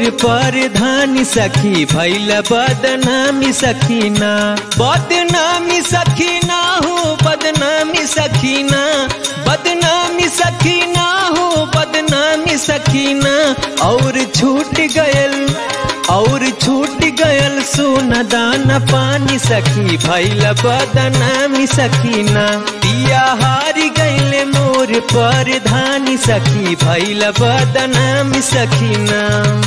पर धानी सखी भैल बदनामी सखीना बदनामी सखीना हो बदनामी सखीना बदनामी सखीना हो बदनामी सखीना और छूट गयल और छूट गयल सोना दाना पानी सखी भैल बदनामी सखीना पिया हारी गैले मोर पर धानी सखी भैल बदनामी सखीना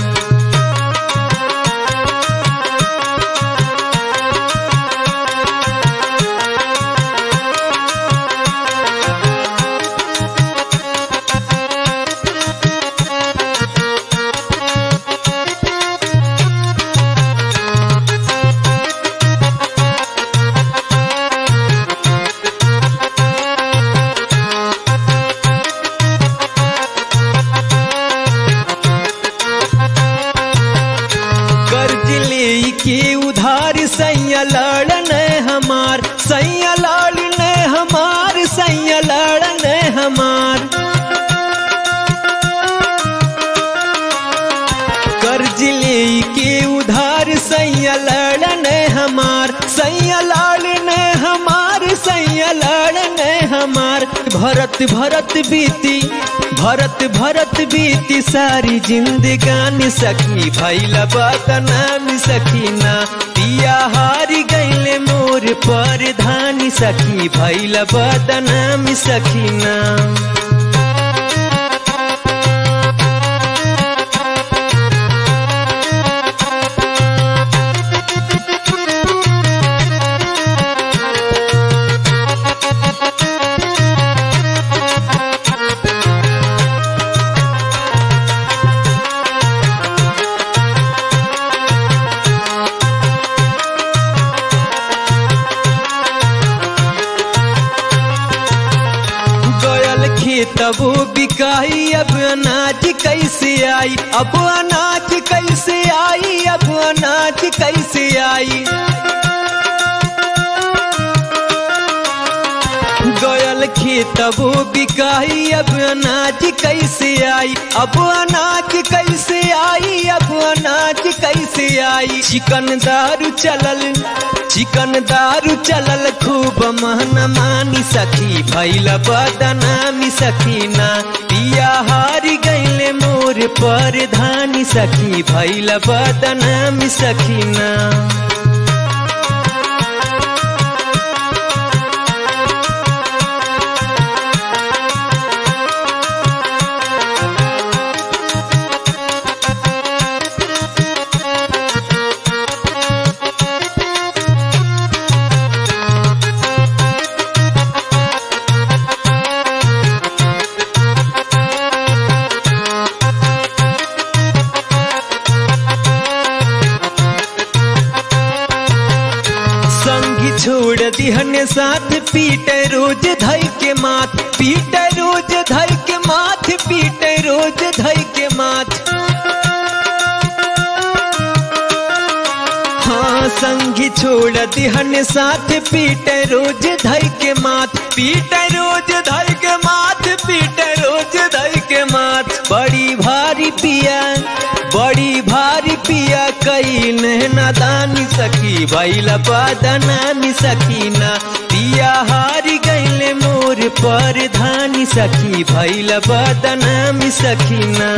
कर्ज ले के उधार सैया लड़न हमार सैया लड़न हमार सैया लड़न हमार कर्ज ले के उधार सैया लड़न हमार सैया लड़न हमार सैया लड़न हमार भरत भरत बीती भरत भरत बीती सारी जिंदगानी सखी भैल बदनामी सखीना पिया हारी गैले मोर पर धानी सखी भैल बदनामी सखीना गयल खेतबो बिकाई अब अनाज कैसे आई अब अनाज कैसे आई अब अनाज कैसे आई गयल खेतबो बिकाई अब अनाज कैसे आई अब अनाज कैसे आई अब अनाज कैसे आई चिकन दारू चलल चिकन दारू चलल खूब महन मानी सखी भैल बदनामी सखीना पिया हारी गैले मोर पर धानी सखी भैल बदनामी सखीना संगी छोड़ दिहन साथ पीट रोज धई के माथ पीट रोज धई के माथ पीट रोज धई के माथ हाँ संगी छोड़ दिहन साथ पीट रोज धई के माथ पीट रोज धई के माथ पीट रोज धई के माथ बड़ी भारी पिया बड़ी भारी पिया कई नादानी सखी भैल बदनामी सखीना पिया हारी गैले मोर पर धानी सखी भैल बदनामी सखीना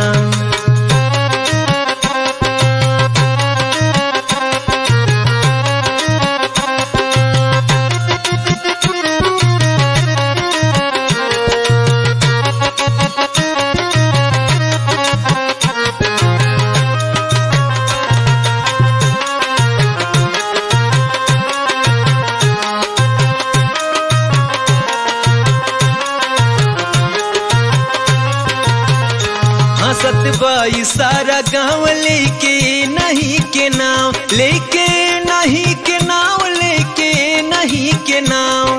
हंसत बाई सारा गांव लेके नहीं के नाव लेके नहीं के नाव लेके नहीं के नाव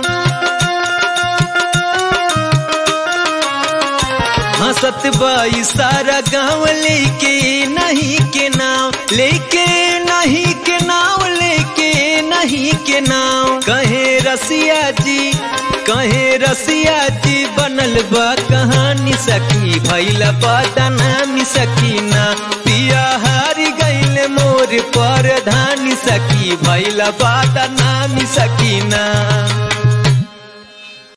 हंसत बाई सारा गांव लेके नहीं के नाव लेके नहीं के नाव लेके नहीं के नाव कहे रसिया जी कहे रसिया जी बनल बा कहानी सखी भैला बदनामी सकीना पिया हारी सकी भैल बात नामी सकीना